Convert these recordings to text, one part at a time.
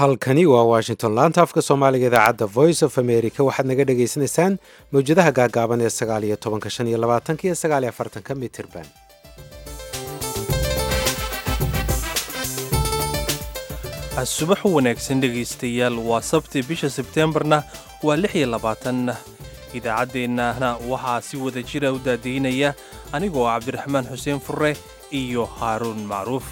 halkani waa washington laanta afka soomaaliga idaacadda voice of america waxaad naga dhagaysanaysaan mawjadaha gaagaaban ee sagaal iyo tobanka shan iyo labaatanka iyo sagaal iyo afartanka mitirban subax wanaagsan dhegaystayaal waa sabti bisha sebteembarna waa lix iyo labaatan idaacaddeenana waxaa si wada jira u daadaynaya anigoo cabdiraxmaan xuseen furre iyo haaruun macruuf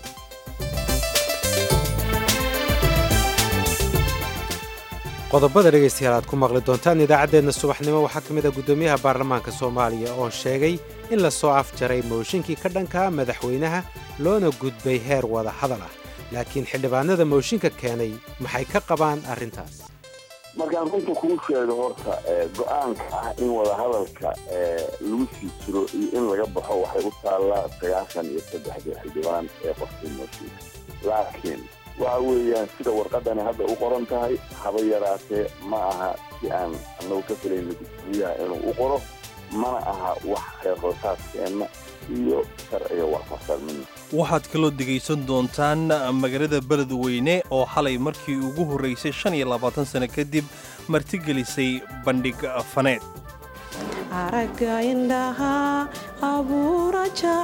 qodobada dhegaystayaal aad ku maqli doontaan idaacaddeenna subaxnimo waxaa ka mid ah guddoomiyaha baarlamaanka soomaaliya oo sheegay in la soo afjaray mooshinkii ka dhankaa madaxweynaha loona gudbay heer wada hadal ah laakiin xildhibaanada mooshinka keenay maxay ka qabaan arrintaas markaan runta kuu sheego horta go-aanka ah in wadahadalka lagu sii jiro iyo in laga baxo waxay u taallaa sagaashan iyo saddexda xildhibaan ee qofkii mooshinka laakiin waxa weeyaan sida warqadani hadda u qoran tahay haba yaraatee ma aha si aan anagu ka filayna gudoomiyaha inuu u qoro mana aha wax reerhoosaadkeenna iyo sharciga waafaqsan midna waxaad kaloo degaysan doontaan magaalada beledweyne oo xalay markii ugu horraysay shan iyo labaatan sano kadib martigelisay bandhig faneed aragga indhaha abuura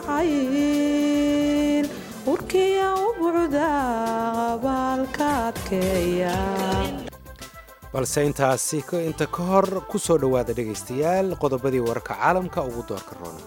jacayl urkiya u bucda abaalka adkeeya balse intaasi inta ka hor ku soo dhowaada dhegaystayaal qodobadii wararka caalamka ugu doorka roona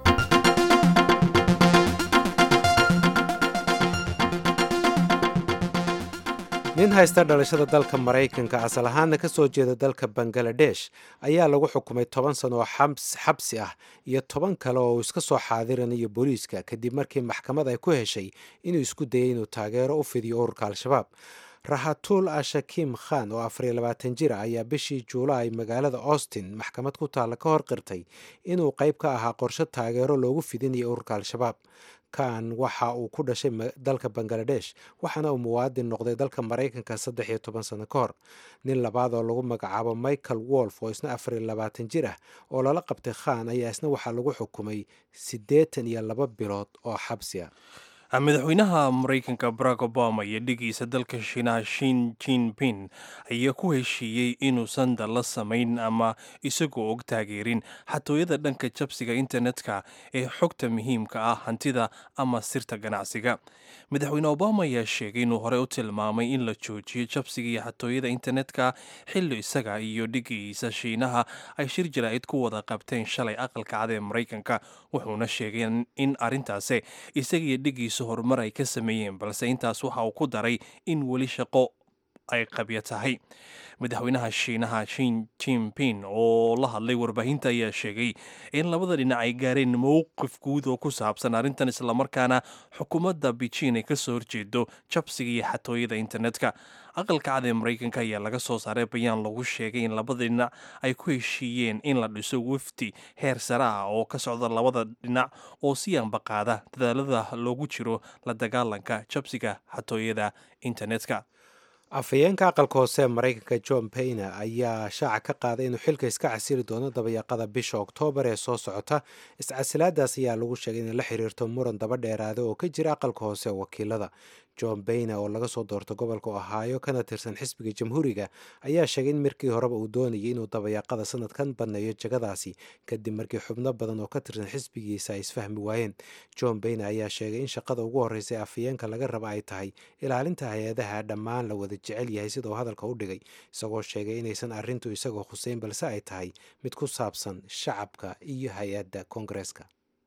nin haysta dhalashada dalka maraykanka asal ahaanna ka soo jeeda dalka bangaladesh ayaa lagu xukumay toban sano oo xabsi ah iyo toban kale oo uu iska soo xaadiranayo booliiska kadib markii maxkamad ay ku heshay inuu isku dayay inuu taageero u fidiyo ururka al-shabaab rahatul ashakim khan oo afariyo labaatan jir ah ayaa bishii juulaay magaalada austin maxkamad ku taalla ka hor qirtay inuu qayb ka ahaa qorshe taageero loogu fidinayo ururka al-shabaab kan waxa uu ku dhashay dalka bangaladesh waxaana uu muwaadin noqday dalka maraykanka saddex iyo toban sano ka hor nin labaad oo lagu magacaabo michael wolf oo isna afariyo labaatan jir ah oo lala qabtay khan ayaa isna waxaa lagu xukumay siddeetan iyo laba bilood oo xabsi ah madaxweynaha maraykanka barack obama iyo dhigiisa dalka shiinaha shin jinping ayaa ku heshiiyey inuusan dalla samayn ama isagoo og taageerin xatooyada dhanka jabsiga internetka ee xogta muhiimka ah hantida ama sirta ganacsiga madaxweyne obama ayaa sheegay inuu horey u tilmaamay in la joojiyo jabsiga iyo xatooyada internetka xilli isaga iyo dhigiisa shiinaha ay shir jaraa'id ku wada qabteen shalay aqalka cad ee maraykanka wuxuuna sheegay in arrintaasi isaga iyo dhigiisa horumar ay ka sameeyeen balse intaas waxa uu ku daray in weli shaqo ay qabyo tahay madaxweynaha shiinaha shin jinping oo la hadlay warbaahinta ayaa sheegay in labada dhinac ay gaareen mowqif guud oo ku saabsan arrintan islamarkaana xukuumadda beijing ay kasoo horjeedo jabsiga iyo xatooyada internetka aqalka cad ee maraykanka ayaa laga soo saaray bayaan lagu sheegay in labada dhinac ay ku heshiiyeen in la dhiso wafdi heer sare ah oo ka socda labada dhinac oo si ambaqaada dadaalada loogu jiro la dagaalanka jabsiga xatooyada internetka afhayeenka aqalka hoose ee maraykanka john bayne ayaa shaaca ka qaaday inuu xilka iska casili doono dabayaaqada bisha oktoobar ee soo socota iscasilaadaas ayaa lagu sheegay inay la xiriirto muran daba dheeraada oo ka jira aqalka hoose ee wakiilada john bayne oo laga soo doorto gobolka ohaayo kana tirsan xisbiga jamhuuriga ayaa sheegay in markii horeba uu doonayay inuu dabayaaqada sanadkan banneeyo jagadaasi kadib markii xubno badan oo ka tirsan xisbigiisa ay isfahmi waayeen john bayne ayaa sheegay in shaqada ugu horreysa ee afhayeenka laga raba ay tahay ilaalinta hay-adaha dhammaan la wada jecel yahay sida uu hadalka u dhigay isagoo sheegay inaysan arrintu isagoo khuseyn balse ay tahay mid ku saabsan shacabka iyo hay-adda koongareeska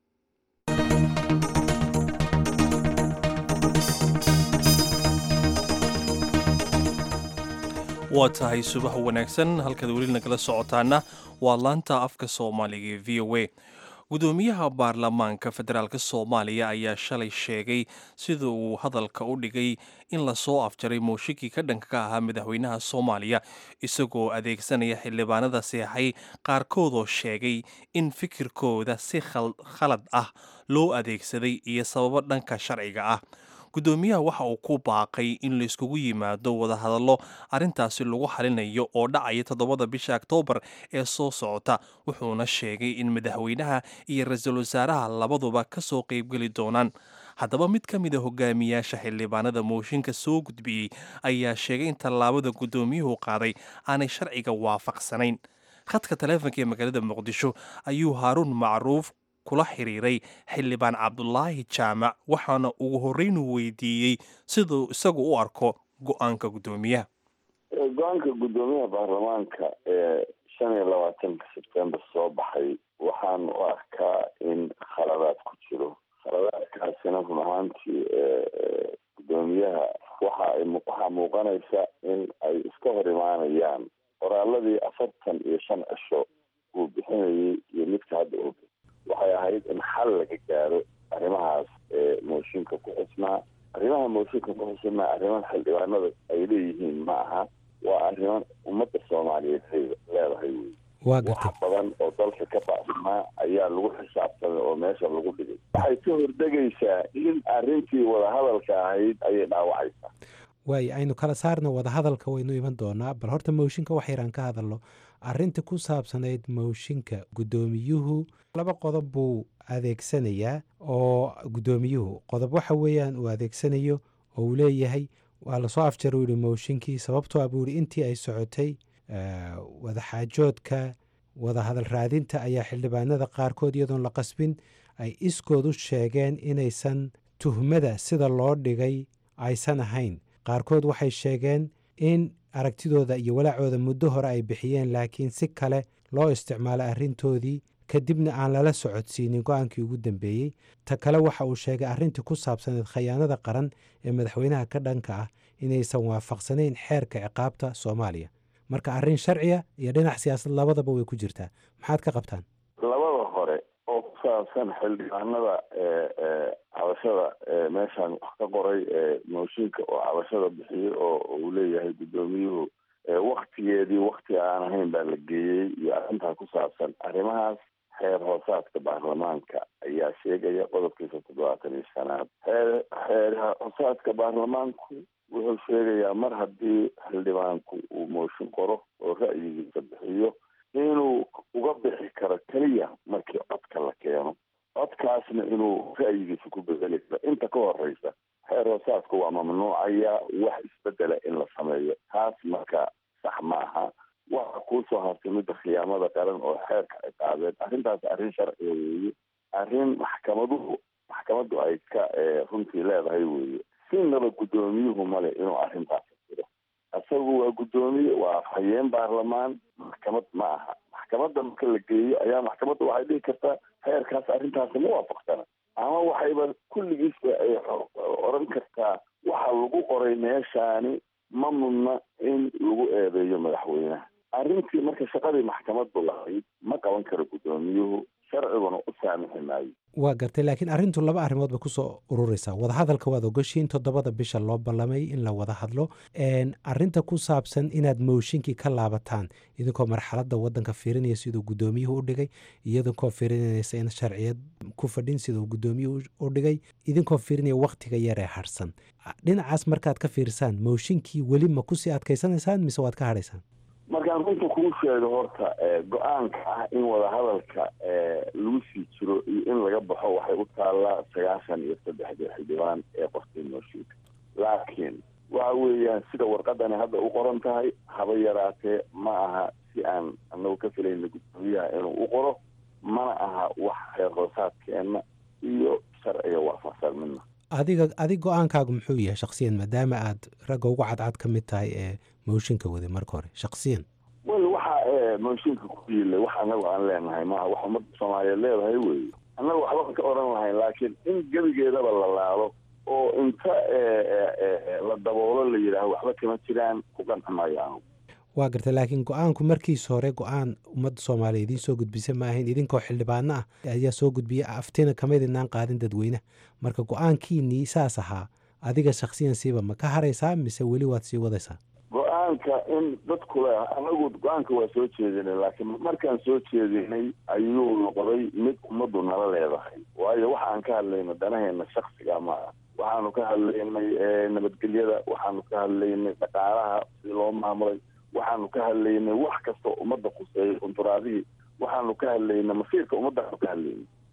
waa tahay subax wanaagsan halkaad weli nagala socotaana waa laanta afka soomaaliga ee v o a gudoomiyaha baarlamaanka federaalk soomaaliya ayaa shalay sheegay sida uu hadalka u dhigay in lasoo afjaray mooshinkii ka dhanka ka ahaa madaxweynaha soomaaliya isagoo adeegsanaya xildhibaanada seexay qaarkoodoo sheegay in fikirkooda si khalad ah loo adeegsaday iyo sababo dhanka sharciga ah gudoomiyaha waxa uu ku baaqay in laiskugu yimaado wadahadallo arrintaasi lagu xalinayo oo dhacaya toddobada bisha oktoobar ee soo socota wuxuuna sheegay in madaxweynaha iyo ra-iisul wasaaraha labaduba ka soo qaybgeli doonaan haddaba mid ka mid a hogaamiyaasha xildhibaanada mooshinka soo gudbiyey ayaa sheegay in tallaabada guddoomiyuhu qaaday aanay sharciga waafaqsanayn khadka taleefonka ee magaalada muqdisho ayuu haaruun macruuf kula xiriiray xildhibaan cabdulaahi jaamac waxaana ugu horreynuu weydiiyey siduu isagu u arko go-aanka guddoomiyaha go-aanka guddoomiyaha baarlamaanka ee shan iyo labaatanka sebtembar soo baxay waxaan u arkaa in khaladaad ku jiro khaladaadkaasina run ahaantii guddoomiyaha waxa ay waxaa muuqanaysa in ay iska hor imaanayaan qoraaladii afartan iyo shan cisho uu bixinayay iyo midka hadda uu waxay ahayd in xal laga gaaro arrimahaas ee mooshinka ku xusnaa arrimaha mooshinka ku xusnaa arriman xildhibaanada ay leeyihiin ma aha waa arriman ummadda soomaaliyeed leedahay wey waa wax gartay badan oo dalka ka baxsanaa ayaa lagu xisaabtamay oo meesha lagu dhigay waxay ka hordegaysaa in arrintii wadahadalka ahayd ayay dhaawacaysaa waayo aynu kala saarna wadahadalka waynu iman doonaa bal horta mooshinka wax yaraan ka hadalno arrinta ku saabsanayd mooshinka guddoomiyuhu laba qodob buu adeegsanayaa oo guddoomiyuhu qodob waxa weeyaan uu adeegsanayo oo uu leeyahay waa lasoo afjar uu yihi mooshinkii sababtoo ah buu yihi intii ay socotay eh, wadaxaajoodka wadahadal raadinta ayaa xildhibaanada qaarkood iyadoon la qasbin ay iskood u sheegeen inaysan tuhmada sida loo dhigay aysan ahayn qaarkood waxay sheegeen in aragtidooda iyo walaacooda muddo hore ay bixiyeen laakiin si kale loo isticmaalay arrintoodii kadibna aan lala socodsiinin go-aankii ugu dambeeyey ta kale waxa uu sheegay arrintii ku saabsaneed khayaanada qaran ee madaxweynaha ka dhanka ah inaysan waafaqsanayn xeerka ciqaabta soomaaliya marka arrin sharciya iyo dhinac siyaasad labadaba way ku jirtaa maxaad ka qabtaan labada hore oo ku saabsan xildhibaanada ee ee cabashada ee meeshaan wax ka qoray ee mooshinka oo cabashada bixiyey oo uu leeyahay guddoomiyuhu ee waktigeedii wakti aan ahayn baa la geeyey iyo arrintaa ku saabsan arrimahaas xeer hoosaadka baarlamaanka ayaa sheegaya qodobkiisa toddobaatan iyo shanaad xeer xeer hoosaadka baarlamaanku wuxuu sheegayaa mar haddii xildhibaanku uu mooshin qoro oo ra'yigiisa bixiyo inuu uga bixi karo keliya markii codka la keeno codkaasna inuu ra'yigiisa ku bedeli karo inta ka horeysa xeer hoosaadku waa mamnuucaya wax isbedela in la sameeyo taas marka sax ma aha waxa kuusoo hartay midda khiyaamada qaran oo xeerka ciqaabeed arrintaas arrin sharciga weeye arrin maxkamaduhu maxkamaddu ay ka eh, runtii leedahay weeye sinaba guddoomiyuhu male inuu arrintaas jiro isagu waa guddoomiye waa afhayeen baarlamaan maxkamad ma aha maxkamadda marka la geeyo ayaa maxkamadda waxay dhihi kartaa xeerkaas arrintaasi ma waafaqsana ama waxayba kulligiisba ay xo- oran kartaa waxa lagu qoray meeshaani ma mudna in lagu eedeeyo madaxweynaha arrintii marka shaqadii maxkamaddu lahayd ma qaban karo guddoomiyuhu sharciguna u saamixi maayo waa gartay laakiin arrintu laba arrimood bay kusoo ururaysaa wadahadalka waad ogashiin toddobada bisha loo ballamay in la wada hadlo Een, arrinta ku saabsan inaad mooshinkii ka laabataan idinkoo marxaladda waddanka fiirinaya siduu guddoomiyuhu u dhigay idinkoo fiirinaysa in sharciyad ku fadhin siduu guddoomiyuhu u dhigay idinkoo fiirinaya wakhtiga yar ee harsan dhinacaas markaad ka fiirsaan mooshinkii weli ma kusii adkaysanaysaan mise waad ka hadhaysaan markaan runta kuu sheego horta ee, go-aanka ah in wadahadalka ee, lagu sii jiro iyo in laga baxo waxay u taallaa sagaashan iyo saddexda xildhibaan ee qortay mooshinka laakiin waxa weeyaan sida warqadani hadda u qoran tahay haba yaraatee ma aha si aan anagu ka filayna guddoomiyaha inuu u qoro mana aha wax reer hoosaadkeena iyo sharciga waafaqsan midna adiga adig go-aankaagu muxuu yahay shakhsiyan maadaama aad ragga ugu cadcad ka mid tahay ee mooshinka waday marka hore shakhsiyan wel waxa ee mooshinka ku yiilay wax anagu aan leenahay maaha wax ummadda soomaaliyeed leedahay weeye annaga waxba ka oran lahayn laakiin in gebigeedaba la laalo oo inta ee, ee, ee, la daboolo la yidhaaho waxba kama jiraan ku qanci maayo anugu waa gartay laakiin go-aanku markiisa hore go-aan ummadda soomaaliya idiin soo gudbisa ma ahayn idinkoo xildhibaano ah ayaa soo gudbiya aftina kama idinaan qaadin dadweynaha marka go-aankiinii saas ahaa adiga shakhsiyan siiba ma ka haraysaa mise weli waad sii wadaysaa go-aanka in dadku le anagu go-aanka waa soo jeedinay laakiin markaan soo jeedinay ayuu noqday mid ummaddu nala leedahay waayo waxa aan ka hadlayna danaheena shaksiga ma ah waxaanu ka hadlaynay ee, nabadgelyada waxaanu ka hadlaynay dhaqaalaha sidii loo maamulay waxaanu ka hadlaynay wax kastoo ummadda khuseeyay kunturaadihii waxaanu ka hadlaynay masiirka ummaddaanu ka hadlaynay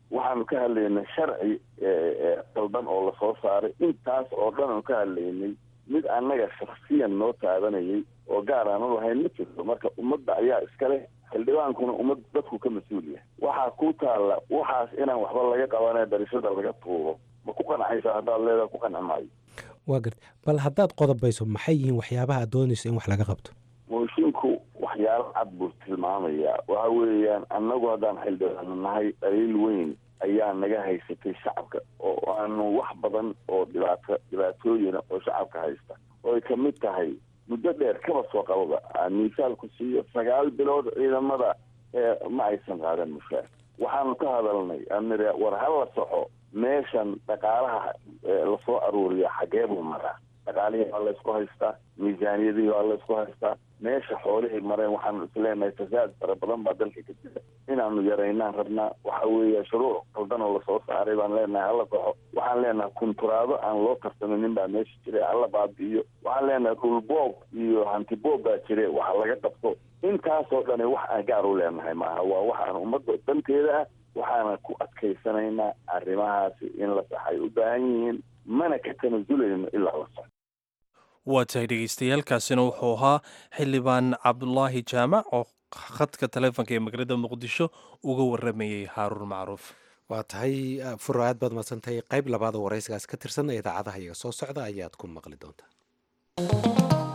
waxaanu ka hadlaynay sharci qaldan oo lasoo saaray intaas oo dhan aanu ka hadlaynay mid annaga shaksiyan noo taabanayay oo gaar aanu lahayn ma jirto marka ummadda ayaa iska leh xildhibaankuna ummad dadku ka mas-uul yahay waxaa ku taalla waxaas inaan waxba laga qabanee darishada laga tuuro ma ku qancaysa haddaad leedaha ku qanci maayo waa garta bal haddaad qodobayso maxay yihiin waxyaabaha aad doonayso in wax laga qabto moosinku waxyaalo cad buu tilmaamayaa waxa weeyaan annagu haddaan xildhibaano nahay dhaliil weyn ayaa naga haysatay shacabka oo aanu wax badan oo dhibaato dhibaatooyina oo shacabka haysta oo ay kamid tahay muddo dheer kaba soo qababa aan miisaal ku siiyo sagaal bilood ciidamada ma aysan qaadan mushaar waxaanu ka hadalnay amir war ha la soxo meeshan dhaqaalaha lasoo aruuriya xagee buu maraa dhaqaalihii waa laysku haystaa miisaaniyadihii waa laysku haystaa meesha xoolihii mareen waxaanu isleenahay fasaad fara badan baa dalka ka jira inaanu yaraynaan rabnaa waxa weeye shuruuc qaldan oo lasoo saaray baan leenahay hala soxo waxaan leenahay kunturaado aan loo tarsaminin baa meesha jira hala baabi'iyo waxaan leenahay dhulboob iyo hantiboob baa jire waxa laga qabto intaasoo dhani wax aan gaar u leenahay maaha waa waxaan ummadda danteeda ah waxaana ku adkaysanaynaa arrimahaasi in la saxay u baahan yihiin mana ka tanaasulayno ilaa la saxo waa tahay dhegeystayaaalkaasina wuxuu ahaa xildhibaan cabdulaahi jaamac oo khadka taleefonka ee magaalada muqdisho uga waramayey haaruun macruuf waa tahay furo aad baad madsantahay qayb labaad oo waraysigaas ka tirsan idaacadaha iyaga soo socda ayaad ku maqli doontaa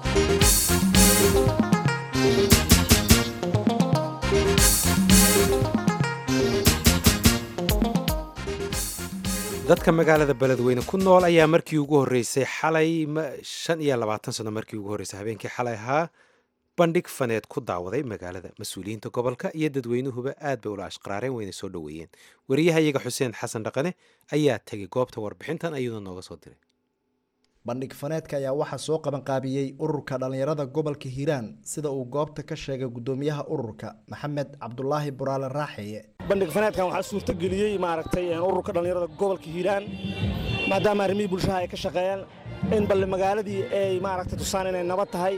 dadka magaalada beledweyne ku nool ayaa markii ugu horreysay xalay shan iyo labaatan sano markii ugu horreysay habeenkii xalay ahaa bandhig faneed ku daawaday magaalada mas-uuliyiinta gobolka iyo dadweynuhuba aad bay ula ashqaraareen wayna soo dhoweeyeen wariyahayaga xuseen xasan dhaqane ayaa tegay goobta warbixintan ayuuna nooga soo diray bandhig faneedka ayaa waxaa soo qabanqaabiyey ururka dhallinyarada gobolka hiiraan sida uu goobta ka sheegay gudoomiyaha ururka maxamed cabdulaahi buraale raaxeeye bandhig faneedkan waxaa suurtageliyey maaragtay ururka dhallinyarada gobolka hiiraan maadaama arrimihii bulshaha ay ka shaqeeyeen in balle magaaladii ay maaragtay tusaan inay nabad tahay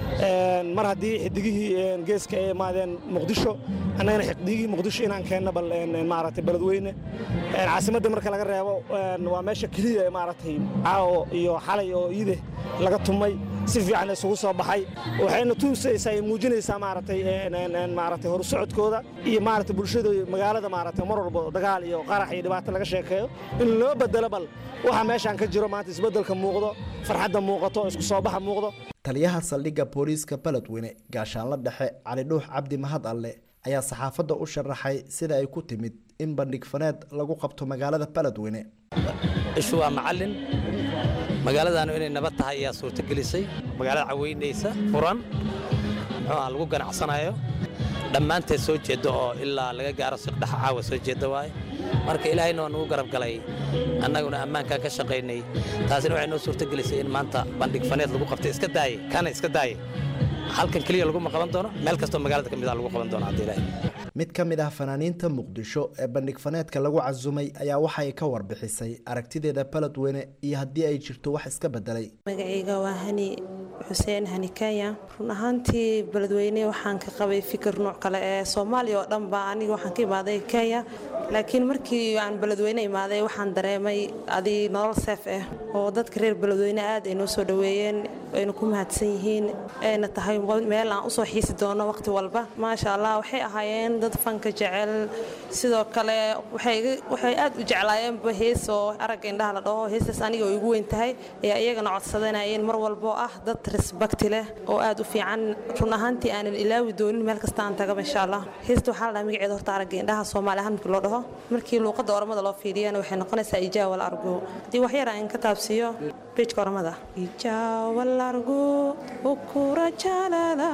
mar haddii xidigihii geeska ay imaadeen muqdisho annagana xidigihii muqdisho inaan keenno bal maaragtay beledweyne caasimadda marka laga reebo waa meesha keliya ee maaragtay caawo iyo xalay oo iide laga tumay si fiican isugu soo baxay waxayna tuusaysaa ay muujinaysaa maaragtay maaragtay horusocodkooda iyo maaragtay bulshada magaalada maaragtay mar walba dagaal iyo qarax iyo dhibaato laga sheekeeyo in loo bedelo bal waxa meeshaan ka jiro maanta isbeddelka muuqdo farxadda muuqato isku soo baxa muuqdo taliyaha saldhigga booliiska beledweyne gaashaanla dhexe cali dhuux cabdi mahad alle ayaa saxaafadda u sharaxay sida ay ku timid in bandhig faneed lagu qabto magaalada beledweyne ishu waa macallin magaaladaanu inay nabad tahay ayaa suurtagelisay magaalada caweynaysa furan muxuu ah lagu ganacsanayo dhammaanteed soo jeedda oo ilaa laga gaaro siqdhexa caawa soo jeedda waaye marka ilaahayna waa nugu garab galay annaguna ammaankaan ka shaqaynay taasina waxay noo suurtagelisay in maanta bandhig faneed lagu qabtay iska daaye kana iska daaye halkan keliya laguma qaban doono meel kastoo magaalada ka mid a lagu qaban doono haddii ilaahay mid ka mid ah fanaaniinta muqdisho ee bandhig faneedka lagu casumay ayaa waxay ka warbixisay aragtideeda beledweyne iyo haddii ay jirto wax iska bedelay magacayga waa hani xuseen hani kenya run ahaantii beledweyne waxaan ka qabay fikir nooc kale ee soomaaliya oo dhanba aniga waxaan ka imaaday kenya laakiin markii aan beledweyne imaaday waxaan dareemay adi nolol seef ah oo dadka reer beledweyne aad ay noo soo dhoweeyeen ayna ku mahadsan yihiin ayna tahay meel aan usoo xiisi doono waqti walba maasha allah waxay ahaayeen dad fanka jecel sidoo kale waxay aad u jeclaayeenba hees oo aragga indhaha la dhaho heestaas aniga oo igu weyn tahay ayaa iyagana codsadanayeen mar walbo ah dad resbakti leh oo aad u fiican run ahaantii aanan ilaawi doonin meel kasta aan tagaba insha allah heesta waxaa la dhaha magaceeda horta aragga indhaha soomaali ahaan markii loo dhaho markii luuqadda ormada loo fiiriyana waxay noqonaysaa ijaawal argo haddii wax yar aan ka taabsiiyo bejka ormada ijaawal argo ukura jalala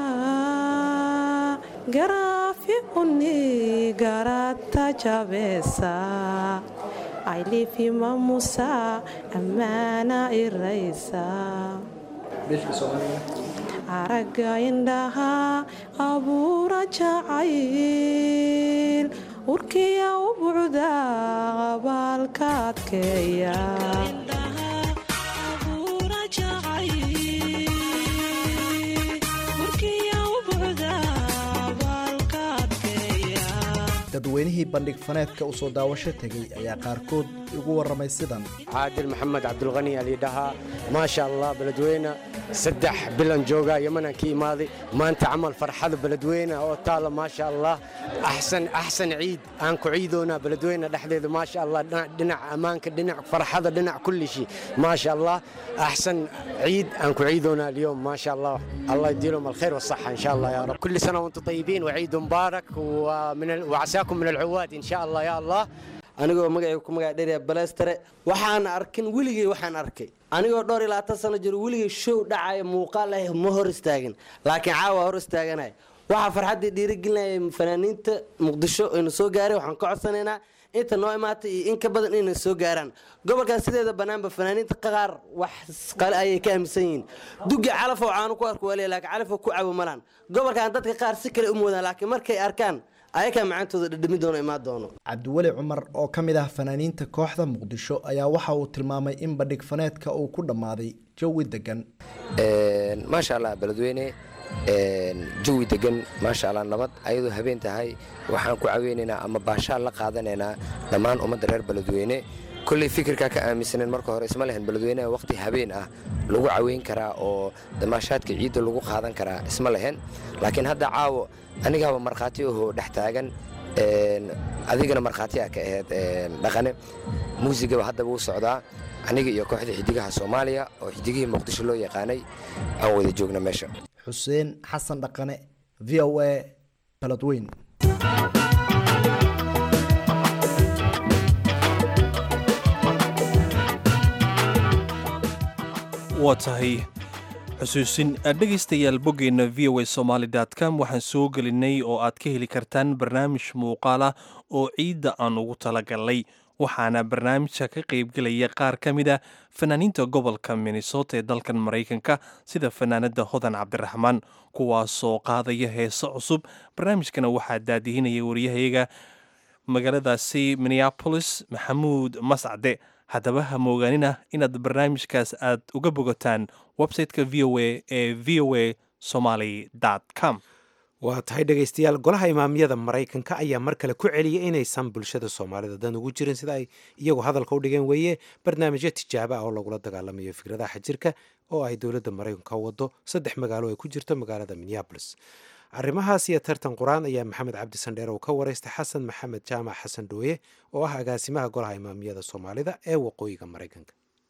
garaafi unni garata jabesa aylifima musa ammaana iraysa aragga indhaha abuura jacayl urkiya u bucda qabaalka adkeeya dadweynihii bandhig faneedka u soo daawasho tegey ayaa qaarkood igu warramay sidan caadil maxamed cabdulqani alidhahaa maasha allah beledweyne saddex bilan jooga yamanaan ka imaaday maanta camal farxada beledweyne oo taala maasha allah axsan axsan ciid aan ku ciidoonaa beledweyne dhexdeeda maasha allah dhinac ammaanka dhinac farxada dhinac kulli shay maasha allah axsan ciid aan ku ciidoonaa اليوم ما شاء الله الله يديلهم الخير والصحة إن شاء الله يا رب كل سنة وأنتم طيبين وعيد مبارك ومن ال... وعساكم من العواد إن شاء الله يا الله anigoo magacay ku magac dheeraya balestere waxaan arkin weligey waxaan arkay anigoo dhowr iyo labaatan sano jiro weligey show dhacaya muuqaal ah ma hor istaagin laakiin caawa hor istaaganaya waxaa farxaddii dhiirigelinaya fanaaniinta muqdisho aynu soo gaaray waxaan ka codsanaynaa inta noo imaatay iyo in ka badan inay soo gaaraan gobolkaas sideeda bannaanba fanaaniinta qaar wax qale ayay ka aaminsan yihiin dugi calafoo caanu ku arku waliya laakiin calafoo ku cabo malaan gobolkan dadka qaar si kale u moodaan laakiin markay arkaan ayakaa macantooda dhadhami doono imaan doono cabdiweli cumar oo ka mid ah fanaaniinta kooxda muqdisho ayaa waxa uu tilmaamay in bandhig faneedka uu ku dhammaaday jawi degan maasha allah beledweyne jawi degan maasha allah nabad ayadoo habeen tahay waxaan ku caweynaynaa ama baashaal la qaadanaynaa dhammaan ummadda reer beledweyne kolley fikirkaa ka aaminsaneen marka hore isma lehen beledweyneha wakhti habeen ah lagu caweyn karaa oo damaashaadka ciidda lagu qaadan karaa isma lehen laakiin hadda caawo anigaaba markhaati ahoo dhex taagan adigana markhaatiyaa ka ahayd dhaqane muusigaba haddaba u socdaa aniga iyo kooxda xidigaha soomaaliya oo xidigihii muqdisho loo yaqaanay aan wada joogna meesha xuseen xasan dhaqane v o a baladweyn waa tahay xusuusin dhegaystayaal boggeenna v o a somaali com waxaan soo gelinay oo aad ka heli kartaan barnaamij muuqaal ah oo ciidda aan ugu talagalnay waxaana barnaamijka ka qaybgelaya qaar ka mid a fanaaniinta gobolka minnesota ee dalkan maraykanka sida fanaanada hodan cabdiraxmaan kuwaasoo qaadaya heeso cusub barnaamijkana waxaa daadihinaya waryahayaga magaaladaasi minneabolis maxamuud mascade haddaba ha moogaanina inaad barnaamijkaas aad uga bogataan website-ka v o a ee v o a somaly com waa tahay dhegaystayaal golaha imaamyada maraykanka ayaa mar kale ku celiyay inaysan bulshada soomaalida dan ugu jirin sida ay iyagu hadalka u dhigeen weeye barnaamijyo tijaabo ah oo lagula dagaalamayo fikradaha xajirka oo ay dowladda maraykanka wado saddex magaalo ay ku jirto magaalada minneabolis arrimahaas iyo tartan qur-aan ayaa maxamed cabdi sandheer uu ka waraystay xasan maxamed jaamac xasan dhooye oo ah agaasimaha golaha imaamiyada soomaalida ee waqooyiga maraykanka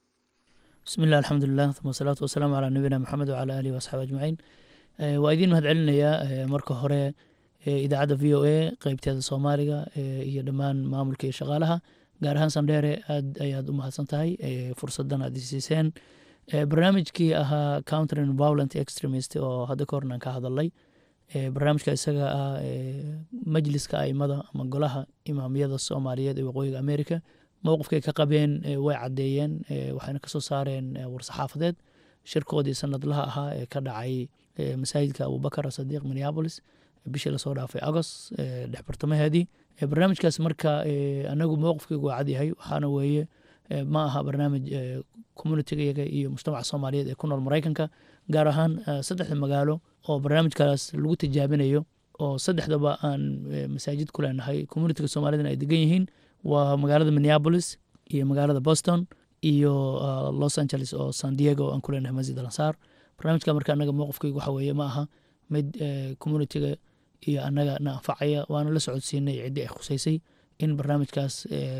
bismillahi alxamdulilah uma wasalaatu wasalaamu calaa nabiyina maxamed wacala aalihi waasxaabi ajmaciin waa idiin mahad celinayaa marka hore idaacadda v o a qeybteeda soomaaliga iyo dhammaan maamulka iyo shaqaalaha gaar ahaan sandheere aad ayaad u mahadsan tahay fursadan aad isiiseen barnaamijkii ahaa countering violent extremist oo hadda ka hornaan ka hadalay barnaamijka isaga ah majliska aimada ama golaha imaamiyada soomaaliyeed ee waqooyiga america mowqifkay ka qabeen way caddeeyeen waxayna kasoo saareen war-saxaafadeed shirkoodii sanadlaha ahaa ee ka dhacay masaajidka abubakar sadiiq minneabolis bishii lasoo dhaafay agost dhex bartamaheedii barnaamijkaas marka anagu mowqifkaygu waa cadyahay waxaana weeye ma aha barnaamij communitigayaga iyo mujtamaca soomaaliyeed ee ku nool maraykanka gaar ahaan saddexda magaalo oo barnaamijkaas lagu tijaabinayo oo saddexdaba aan masaajid ku leenahay communitiga soomaalidana ay degan yihiin waa magaalada minneabolis iyo magaalada boston iyo los angeles oo san diego aan ku leenahay masjid alansaar barnaamijka marka anaga mowqifkaygu waxa weeye ma aha mid communitiga iyo annaga na anfacaya waana la socodsiinay ciddii ay khuseysay in barnaamijkaas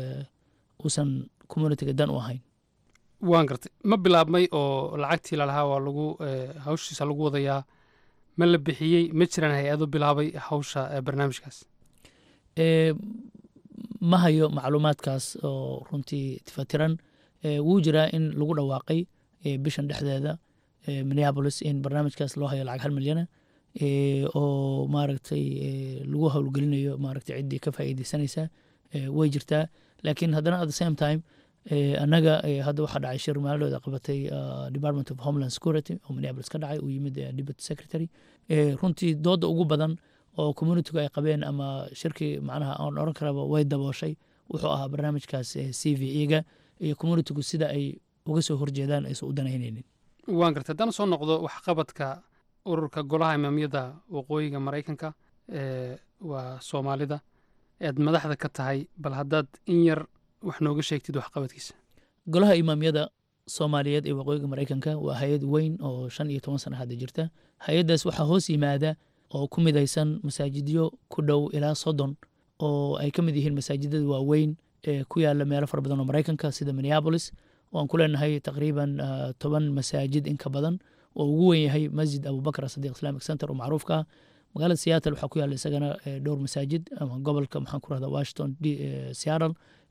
uusan communitiga dan u ahayn waan gartay ma bilaabmay oo lacagtii lalahaa waa lagu hawshiisa lagu wadayaa ma la bixiyey ma jiraan hay-ado bilaabay hawsha barnaamijkaas ma hayo macluumaadkaas oo runtii tifatiran wuu jiraa in lagu dhawaaqay bishan dhexdeeda minneabolis in barnaamijkaas loo hayo lacag hal milyana oo maaragtay lagu howlgelinayo maaragtay ciddii ka faa'iideysanaysa way jirtaa laakiin haddana at the same time annaga hadda waxaa dhacay shir maalidooda qabatay department of homeland security oo minneapolis ka dhacay uu yimid deputy secretary runtii dooda ugu badan oo communitigu ay qabeen ama shirkii macnaha aan oran karaba way dabooshay wuxuu ahaa barnaamijkaas c v e-ga iyo communitigu sida ay uga soo horjeedaan aysan u danaynaynin waan gartay haddaan soo noqdo waxqabadka ururka golaha imaamiyada waqooyiga maraykanka waa soomaalida ead madaxda ka tahay bal haddaad in yar wax nooga sheegtid waxqabadkiisa golaha imaamyada soomaaliyeed ee waqooyiga maraykanka waa hay-ad weyn oo shan iyo toban sana hadda jirta hay-addaas waxaa hoos yimaada oo ku midaysan masaajidyo ku dhow ilaa soddon oo ay ka mid yihiin masaajidada waaweyn ee ku yaala meelo fara badan oo maraykanka sida minneabolis oo aan ku leenahay taqriiban toban masaajid in ka badan oo ugu weyn yahay masjid abubakar sadiq islamic center oo macruufka ah magaalada seattle waxaa ku yaala isagana dhowr masaajid ama gobolka maxaan ku rahda washington seattle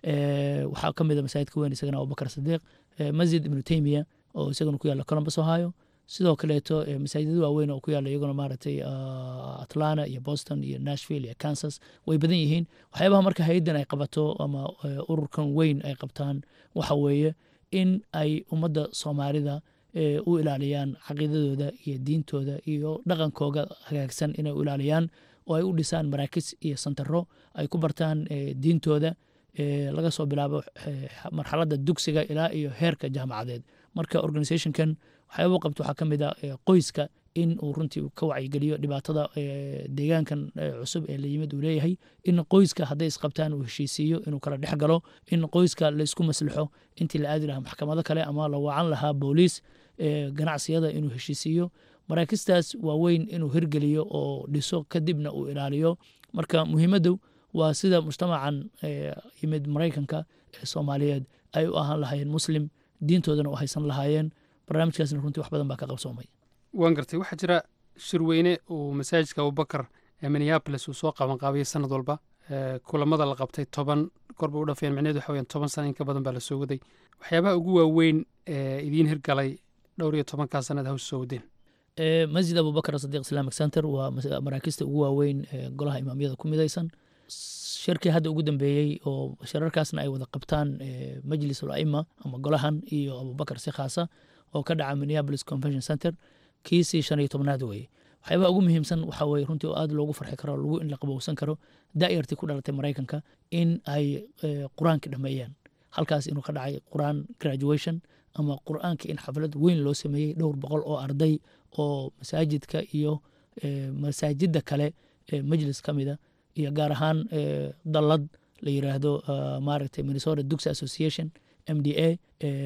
waxaa ka mid a masaajidka weyn isagana abubakar sadiiq masjid ibnu taymiya oo isagana ku yaala columbus ohio sidoo kaleeto masaajidada waaweyn oo ku yaala iyaguna maaragtay atlanta iyo boston iyo nashville iyo kansas way badan yihiin waxyaabaha marka hay-addan ay qabato ama ururkan weyn ay qabtaan waxa weeye in ay ummadda soomaalida u ilaaliyaan caqiidadooda iyo diintooda iyo dhaqankooga hagaagsan inay u ilaaliyaan oo ay u dhisaan maraakis iyo santaro ay ku bartaan diintooda laga soo bilaabo marxaladda dugsiga ilaa iyo heerka jaamacadeed marka organizationkan waxyaaba qabto waxaa ka mid a qoyska in uu runtii ka wacyigeliyo dhibaatada deegaankan cusub ee la yimid uu leeyahay in qoyska hadday isqabtaan uu heshiisiiyo inuu kala dhex galo in qoyska laysku maslixo intii la aadi lahaa maxkamado kale ama la wacan lahaa booliis ganacsiyada inuu heshiisiiyo maraakistaas waaweyn inuu hirgeliyo oo dhiso kadibna uu ilaaliyo marka muhiimaddu waa sida mujtamacan yimid maraykanka ee soomaaliyeed ay u ahaan lahaayeen muslim diintoodana u haysan lahaayeen barnaamijkaasna runtii wax badan baa ka qabsoomay waan gartay waxaa jira shirweyne uu masaajidka abubakar ee minneabolis uu soo qabanqaabiyey sanad walba kulamada la qabtay toban korba u dhafeen micneheed waxa weyan toban sana in ka badan baa la soo waday waxyaabaha ugu waaweyn ee idiin hirgalay dhowr iyo tobankaa sanad hawsa soo wadeen masjid abubakar sadiq islamic center waa maraakista ugu waaweyn ee golaha imaamyada ku midaysan shirkii hadda ugu dambeeyey oo shirarkaasna ay wada qabtaan majlis ul aima ama golahan iyo abubakar si khaasa oo ka dhaca minneapolis convention center kiisii shan iyo tobnaad weeye waxyaabaha ugu muhiimsan waxaa weye runtii oo aad loogu farxi karo lagu in la qabowsan karo daa'yartii ku dhalatay maraykanka in ay qur-aanka dhameeyaan halkaas inuu ka dhacay qur-aan graduation ama qur-aanka in xaflad weyn loo sameeyey dhowr boqol oo arday oo masaajidka iyo masaajidda kale ee majlis ka mida iyo gaar ahaan dallad la yiraahdo maaragtay minnesota duxy association m d a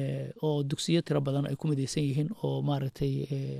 oo dugsiyo tiro badan ay ku midaysan yihiin oo maaragtay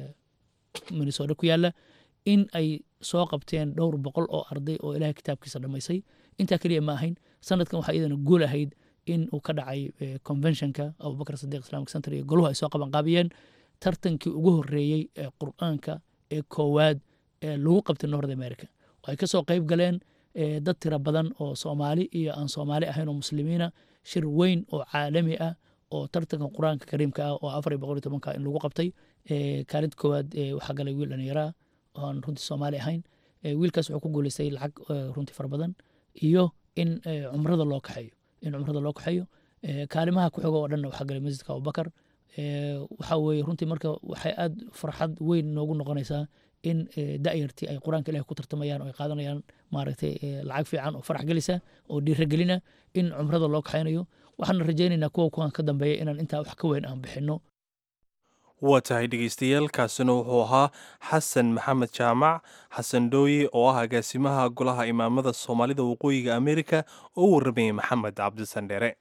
minnesota ku yaala in ay soo qabteen dhowr boqol oo arday oo ilahay kitaabkiisa dhammaysay intaa keliya ma ahayn sanadkan waxaa iyadana guul ahayd in uu ka dhacay conventionka abubakar sadiq islamic center iyo goluhu ay soo qabanqaabiyeen tartankii ugu horeeyey ee qur-aanka ee koowaad ee lagu qabtay north america oo ay kasoo qayb galeen dad tiro badan oo soomaali iyo aan soomaali ahayn oo muslimiina shir weyn oo caalami ah oo tartanka qur-aanka kariimka ah oo afar iyo boqol iyo tobanka in lagu qabtay kaalid koowaad waxaa galay wiil dhallinyaraa oo aan runtii soomaali ahayn wiilkaas wuxuu ku guuleystay lacag runtii fara badan iyo in cumrada loo kaxeeyo in cumrada loo kaxeeyo kaalimaha ku xigo oo dhanna waxaa galay masjidka abubakar waxaa weeye runtii marka waxay aad farxad weyn noogu noqonaysaa in da'yartii ay qur-aanka ilahi ku tartamayaan oo ay qaadanayaan maaragtay lacag fiican oo farax gelisa oo dhiiragelina in cumrada loo kaxaynayo waxaana rajaynaynaa kuwa kuwan ka dambeeya inaan intaa wax ka weyn aan bixinno waa tahay dhegeystayaal kaasina wuxuu ahaa xasan maxamed jaamac xasan dhooye oo ah agaasimaha golaha imaamada soomaalida waqooyiga amerika oo u warramayay maxamed cabdisandheere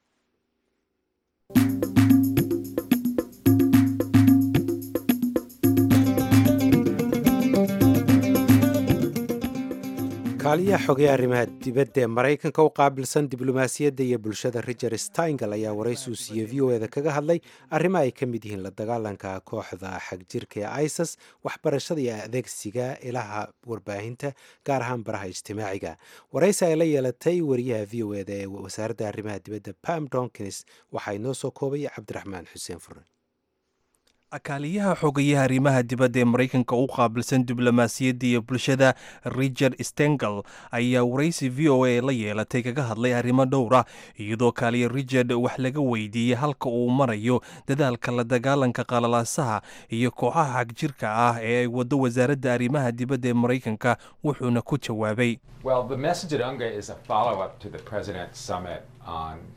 kaaliyaha xogeya arrimaha dibadda ee maraykanka u qaabilsan diblomaasiyadda iyo bulshada riger steingal ayaa waraysi uu siiyey v o eda kaga hadlay arrimo ay ka mid yihiin la dagaalanka kooxda xagjirka ee isis waxbarashada iyo adeegsiga ilaha warbaahinta gaar ahaan baraha ijtimaaciga waraysi ay la yeelatay wariyaha v o eda ee wasaaradda arrimaha dibadda pam donkins waxaa inoo soo koobaya cabdiraxmaan xuseen fure akaaliyaha xogayaha arrimaha dibadda ee maraykanka u qaabilsan diblomaasiyadda iyo bulshada riger stengel ayaa waraysi v o a la yeelatay kaga hadlay arrimo dhowra iyadoo kaaliya richard wax laga weydiiyey halka uu marayo dadaalka la dagaalanka qalalaasaha iyo kooxaha xagjirka ah ee ay waddo wasaaradda arrimaha dibadda ee maraykanka wuxuuna ku jawaabay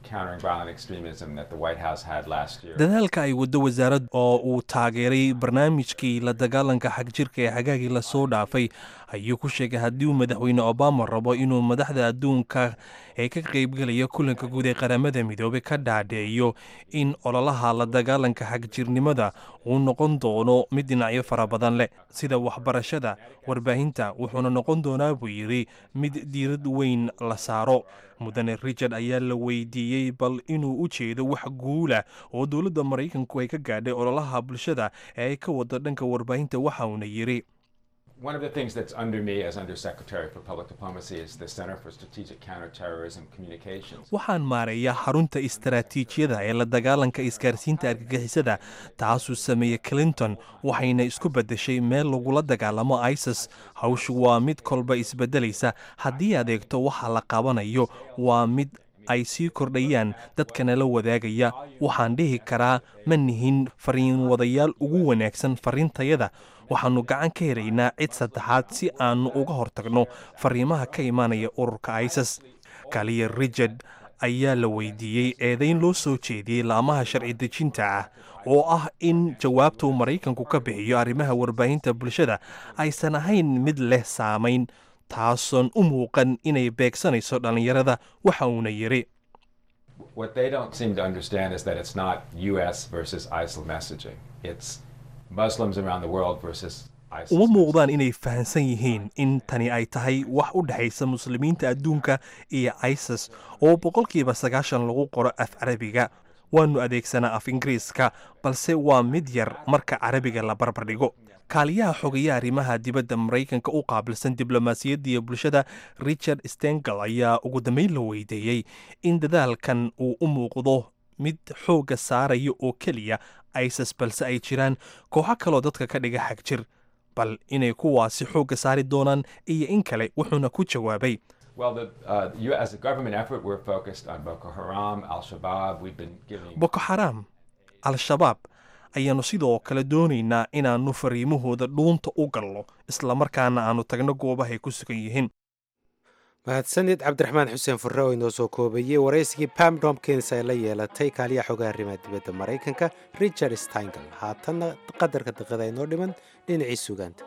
countering violent extremism that the White House had last year. dadaalka ay waddo wasaarad oo uu taageeray barnaamijkii la dagaalanka xagjirka ee xagaagii lasoo dhaafay ayuu ku sheegay haddii uu madaxweyne obama rabo inuu madaxda adduunka ee ka qaybgelaya kulanka guud ee qaramada midoobey ka dhaadheeyo in ololaha la dagaalanka xagjirnimada uu noqon doono mid dhinacyo fara badan leh sida waxbarashada warbaahinta wuxuuna noqon doonaa buu yidhi mid diirad weyn la saaro mudane richard ayaa la weydiiyey bal inuu u jeedo wax guula oo dowladda maraykanku ay ka gaadhay ololaha bulshada ee ay ka wado dhanka warbaahinta waxa uuna yidhi One of the things that's under me as Undersecretary for Public Diplomacy is the Center for Strategic Counterterrorism Communications. waxaan maareeyaa xarunta istaraatiijiyada ee la dagaalanka isgaarsiinta argagixisada taasuu sameeyey clinton waxayna isku beddeshay meel lagula dagaalamo isis hawshu waa mid kolba isbeddelaysa haddii aad eegto waxa la qabanayo waa mid ay sii kordhayaan dadkana la wadaagaya waxaan dhihi karaa ma nihin fariinwadayaal ugu wanaagsan fariintayada waxaannu gacan ka helaynaa cid saddexaad si aannu uga hortagno fariimaha ka imaanaya ururka isis kaliya richard ayaa la weydiiyey eedayn loo soo jeediyey laamaha sharci dejinta ah oo ah in jawaabta uu maraykanku ka bixiyo arrimaha warbaahinta bulshada aysan ahayn mid leh saamayn taasoon u muuqan inay beegsanayso dhallinyarada waxa uuna yidhi What they don't seem to understand is that it's not U.S. versus ISIL messaging. It's Muslims around the world versus ISIS. uma muuqdaan inay fahansan yihiin in tani ay tahay wax u dhexaysa muslimiinta adduunka iyo isis oo boqolkiiba sagaashan lagu qoro af carabiga waannu adeegsanaa af ingiriiska balse waa mid yar marka carabiga la barbardhigo kaaliyaha xogeeya arrimaha dibadda maraykanka u qaabilsan diblomaasiyadda iyo bulshada richard stengel ayaa ugu dambeyn la weydiiyey in dadaalkan uu u muuqdo mid xoogga saaraya oo keliya isis balse ay jiraan kooxo kaloo dadka ka dhiga xagjir bal inay kuwaasi xoogga saari doonaan iyo in kale wuxuuna ku jawaabay Well, the, uh, you, as a government effort, we're focused on Boko Haram, Al Shabaab. We've been giving. boko xaraam al-shabaab ayaannu sidoo kale doonaynaa inaannu fariimahooda dhuunta u gallo islamarkaana aannu tagno goobahay ku sugan yihiin mahadsanid cabdiraxmaan xuseen furre oo inoo soo koobeeyey waraysigii pam domkins ay la yeelatay kaaliyaha xogaha arrimaha dibadda maraykanka richard steingel haatanna qadarka daqiiqada inoo dhiman dhinacii sugaanta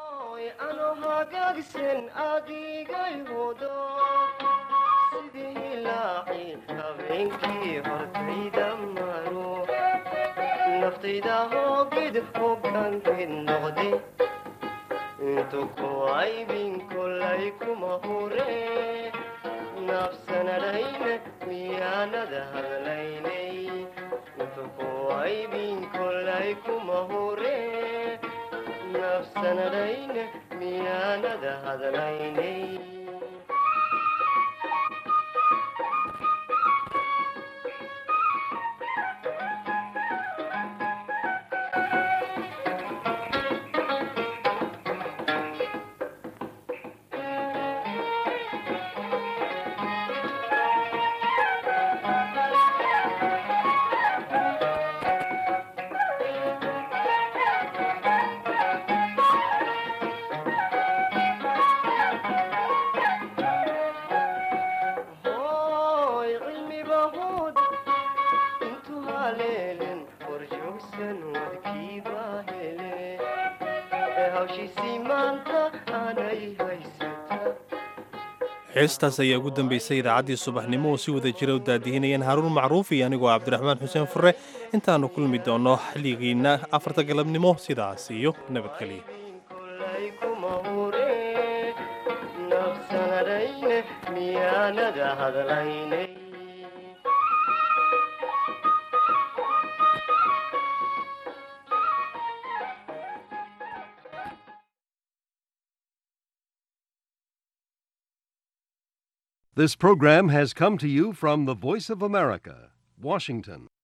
naftayda hoogid hogaankeed noqday intu ku aybin kolay kuma hure nafsanadhayna miyaanada hadlaynay intu ku aybin kolay kuma hure nafsanadhayna miyaanada hadlaynay hooy cilmiba hud intu haleelen horjoogsan wadkiiba hele ee hawshiisii maanta aanay haysata heestaas ayaa ugu dambaysay idaacaddii subaxnimo oo si wada jira u daadihinayeen haaruun macruuf iyo anigoo cabdiraxmaan xuseen furre intaannu kulmi doonno xilligiinna afarta galabnimo sidaas iyo nabadgelyo kolay kuma hure nafsanadhayne miyaanada hadlaynay This program has come to you from the Voice of America, Washington.